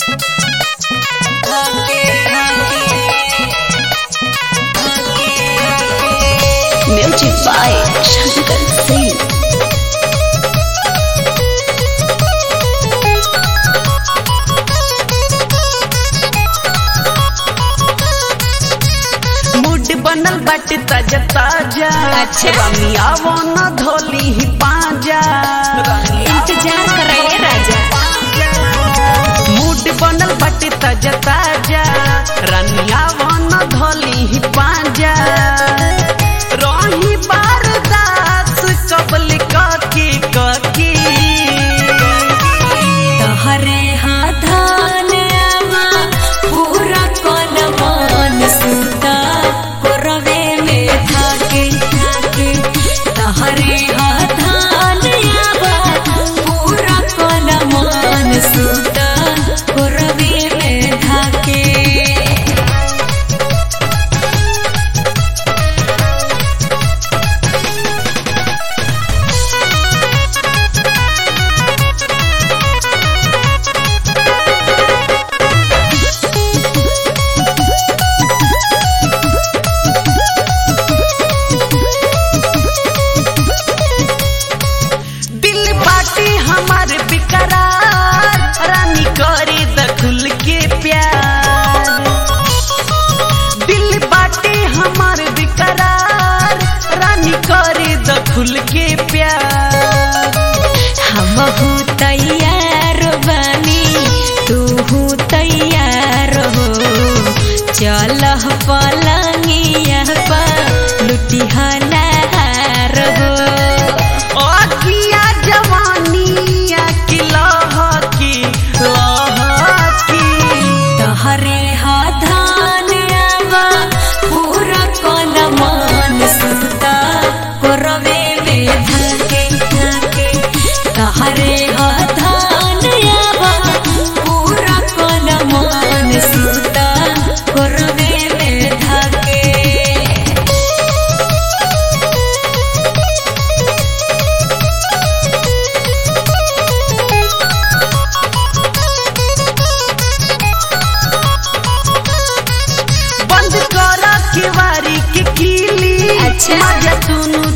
Music by Shankar Singh. Mood बनल बाटे ताजा ताजा अच्छा। रमिया वो न धोली ही पाजा इंतजार कर रहे हैं राजा मूड बनल बाटे ताजा ताजा रमिया वो न धोली ही पाजा रही बारदास कबल ककी ककी तहरे हाथान आवा पूरा कल मन सुता कोरवे में थाके थाके तहरे हाथान आवा पूरा कल मन सुता कोरवे में थाके दिल बाटी हमारे बिकरार रानी करी दखुल के प्यार दिल बाटी हमारे बिकरार रानी करी दखुल के प्यार हमहू तैयार बानी तूहू तैयार हो चल पलंगिया पा लुटिहनार हो अगिया जवानिया की लहकी लहकी तहरे हाथान आवा पूरा कल मन सुता कोरवे में धके धके तहरे हाथान आवा पूरा कल मन सुता कोरवे में धके बंद कर केवारी के कीली अच्छा। मजा सुनु